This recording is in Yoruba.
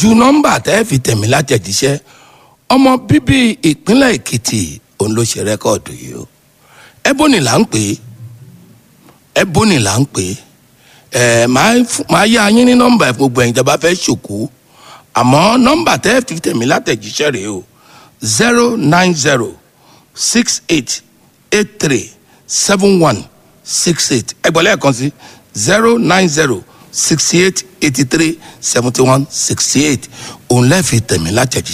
ju nọ́mbà tẹ́ fi tẹ̀mí látẹ̀jíṣẹ́ ọmọ bíbí ìpínlẹ̀ èkìtì òun ló ṣe rẹ́kọ̀dù yìí o ẹbọnì là ń pè é ẹbọnì là ń pè é ẹ máa yá yín ní nọ́mbà gbogbo ẹ̀yin tẹ́ bá fẹ́ ṣòkú àmọ́ nọ́mbà tẹ́ fi tẹ̀mí látẹ̀jíṣẹ́ rèé o zero nine zero six eight eight three seven one six eight ẹgbẹ́ lẹ́ẹ̀kan sí zero nine zero sixty eight eighty three seventy one sixty eight òun lẹ́ẹ̀fi tẹ̀mí látẹ̀jíṣẹ́.